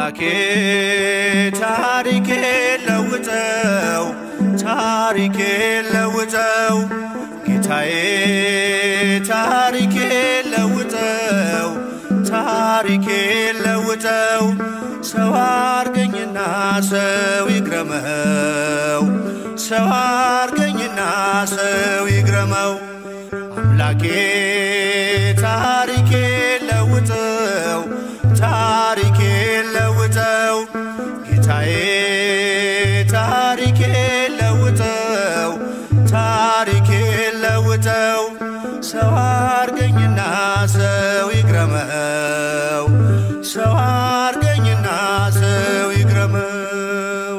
አምላኬ ታሪኬ ለውጠው ታሪኬ ለውጠው ጌታዬ ታሪኬ ለውጠው ታሪኬ ለውጠው ሰው አርገኝና ሰው ይግረመው ሰው አርገኝና ሰው ይግረመው አምላኬ ታሪኬ ለውጠው ታሪኬ ለውጠው ጌታዬ ታሪኬ ለውጠው ታሪኬ ለውጠው ሰው አርገኝና ሰው ይግረመው ሰው አርገኝና ሰው ይግረመው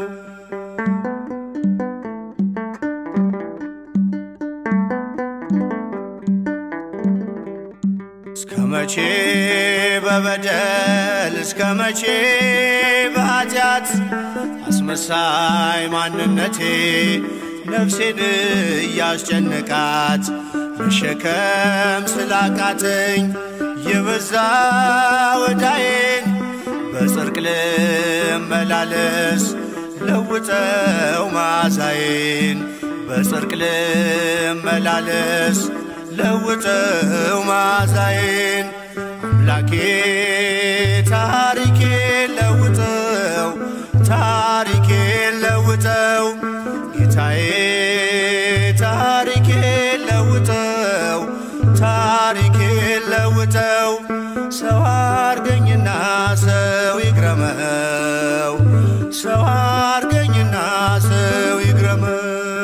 እስከ መቼ በበደል እስከ መቼ በኃጢአት አስመሳይ ማንነቴ ነፍሴን እያስጨነቃት መሸከም ስላቃተኝ የበዛ ወዳዬን በጽርቅ ልመላለስ ለውጠው ማዛዬን በጽርቅ ልመላለስ ለውጠው ማዛዬን አምላኬ ታሪኬ ለውጠው ታሪኬ ለውጠው ጌታዬ ታሪኬ ለውጠው ታሪኬ ለውጠው ሰው አርገኝና ሰው ይግረመው ሰው አርገኝና ሰው ይግረመው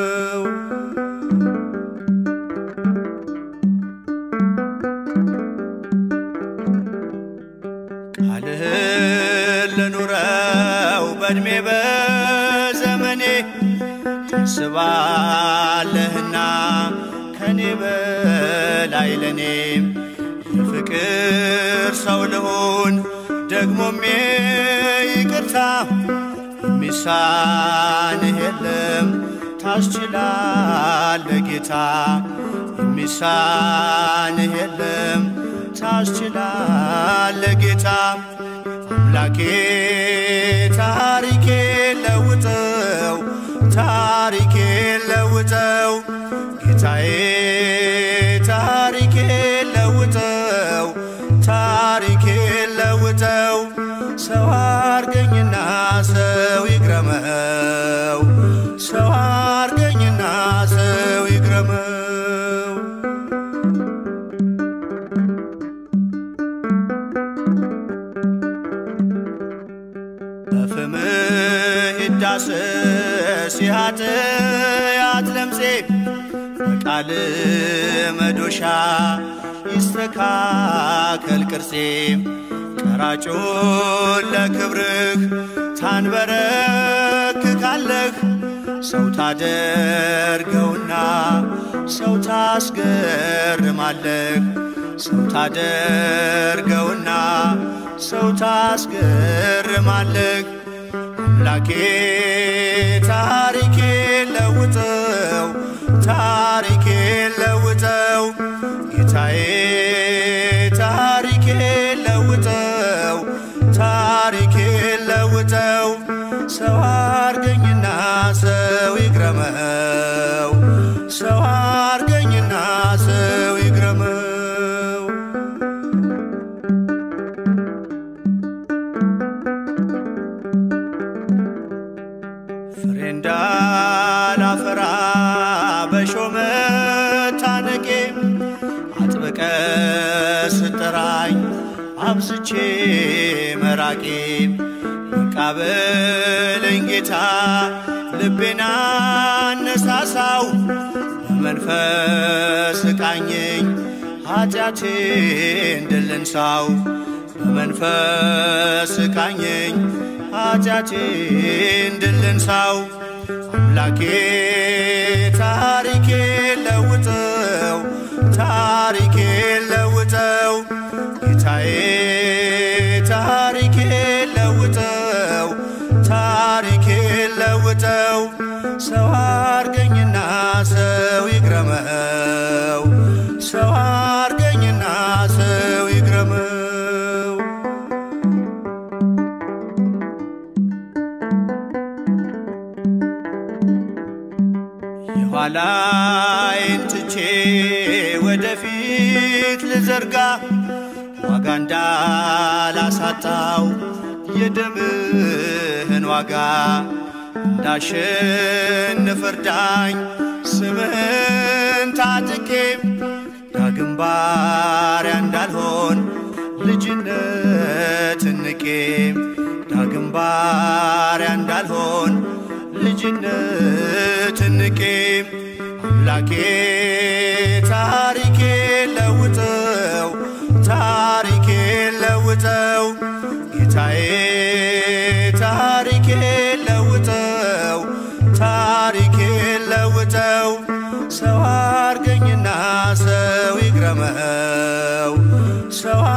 ቃልህን ልኑረው በዕድሜ በዘመኔ ታስባለህና ከኔ በላይ ለኔም የፍቅር ሰው ልሁን ደግሞም ይቅርታ የሚሳንህ የለም ታስችላለ ጌታ የሚሳንህ የለም ታስችላለ ጌታ አምላኬ ታሪኬ ለውጠው ታሪኬ ለውጠው ጌታዬ ታሪኬ ለውጠው ታሪኬ ለውጠው ሰው አርገኝና ሰው ይግረመው ሰው አርገኝና ሰው ይግረመው በፍምህ ይዳሰስ የኃጢአት ለምሴ በቃል መዶሻ ይስተካከል ቅርጼ ቀራጩን ለክብርህ ታንበረክካለህ ሰው ታደርገውና ሰው ታስገርማለህ ሰው ታደርገውና ሰው ታስገርማለህ አምላኬ ታሪኬ ለውጠው ታሪኬ ለውጠው ጌታዬ ታሪኬ ለውጠው ታሪኬ ለውጠው ሰው አርገኝና ሰው ይግረመው ሰው አርገኝና ሰው ይግረመው ፍሬ እንዳላፈራ በሾመ ታነቄ አጥብቀ ስጠራኝ አብዝቼ መራቄ ይቃበለኝ ጌታ ልቤና አነሳሳው በመንፈስ ቃኘኝ ኃጢአቴን ድል እንሳው በመንፈስ ቃኘኝ ኃጢአቴን ድል እንሳው አምላኬ ታሪኬ ለውጠው ታሪኬ ለውጠው ጌታዬ ታሪኬ ለውጠው ታሪኬ ለውጠው ሰው አርገኝና ሰው ይግረመው ሰው አርገኝና ሰው ይግረመው ፊት ልዘርጋ ዋጋ እንዳላሳጣው የደምህን ዋጋ እንዳሸንፍ እርዳኝ ስምህን ታጥቄ ዳግም ባሪያ እንዳልሆን ልጅነትን ንቄ ዳግም ባሪያ እንዳልሆን ልጅነትን ንቄ አምላኬ ታሪኬ ለውጠው ታሪኬ ለውጠው ጌታዬ ታሪኬ ለውጠው ታሪኬ ለውጠው ሰው አርገኝና ሰው ይግረመው ሰው